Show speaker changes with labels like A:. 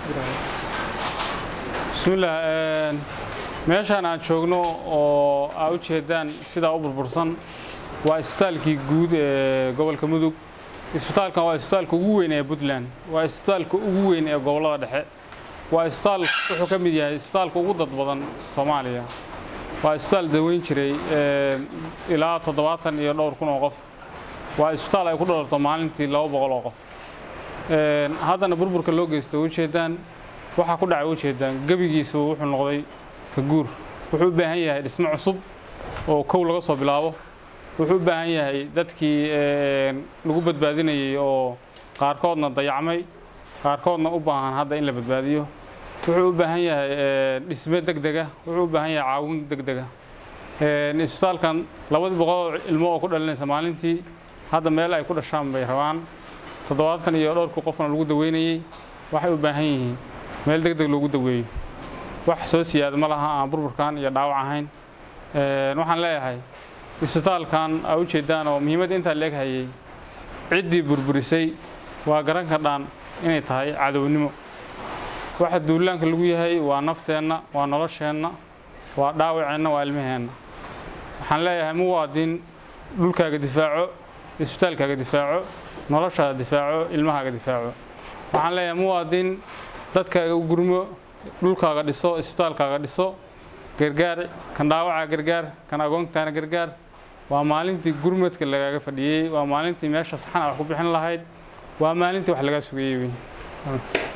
A: bismillaah meeshaan aan joogno oo aa u jeedaan sidaa u burbursan waa isbitaalkii guud ee gobolka mudug isbitaalkan waa isbitaalka ugu weyn ee puntland waa isbitaalka ugu weyn ee gobollada dhexe waa isbitaal wuxuu ka mid yahay isbitaalka ugu dad badan soomaaliya waa isbitaal daweyn jiray ilaa toddobaatan iyo dhowr kun oo qof waa isbitaal ay ku dhalarto maalintii laba boqol oo qof haddana burburka loo geysta ujeedaan waxaa ku dhacay ujeedaan gebigiisa wuxuu noqday ka guur wuxuu u baahan yahay dhismo cusub oo kow laga soo bilaabo wuxuu u baahan yahay dadkii lagu badbaadinayay oo qaarkoodna dayacmay qaarkoodna u baahan hadda in la badbaadiyo wuxuu u baahan yahay dhisme degdega wuxuu u baahan yahay caawin degdega isbitaalkan labadii boqol ilmo oo ku dhalinaysa maalintii hadda meel ay ku dhashaan bay rabaan toddobaatan iyo dhowrkii qofna lagu daweynayey waxay u baahan yihiin meel degdeg loogu daweeyo wax soo siyaada ma laha aan burburkan iyo dhaawac ahayn waxaan leeyahay isbitaalkan aa u jeedaan oo muhiimadda intaa leeg hayay ciddii burburisay waa garan kardhaan inay tahay cadownimo waxa duulaanka lagu yahay waa nafteenna waa nolosheenna waa dhaawaceenna waa ilmaheenna waxaan leeyahay muwaadin dhulkaaga difaaco isbitaalkaaga difaaco noloshaada difaaco ilmahaaga difaaco waxaan leeyahay muwaadin dadkaaga u gurmo dhulkaaga dhiso isbitaalkaaga dhiso gargaar kan dhaawaca gargaar kan agoontaana gargaar waa maalintii gurmadka lagaaga fadhiyey waa maalintii meesha saxan a wax ku bixin lahayd waa maalintii wax lagaa sugayey wey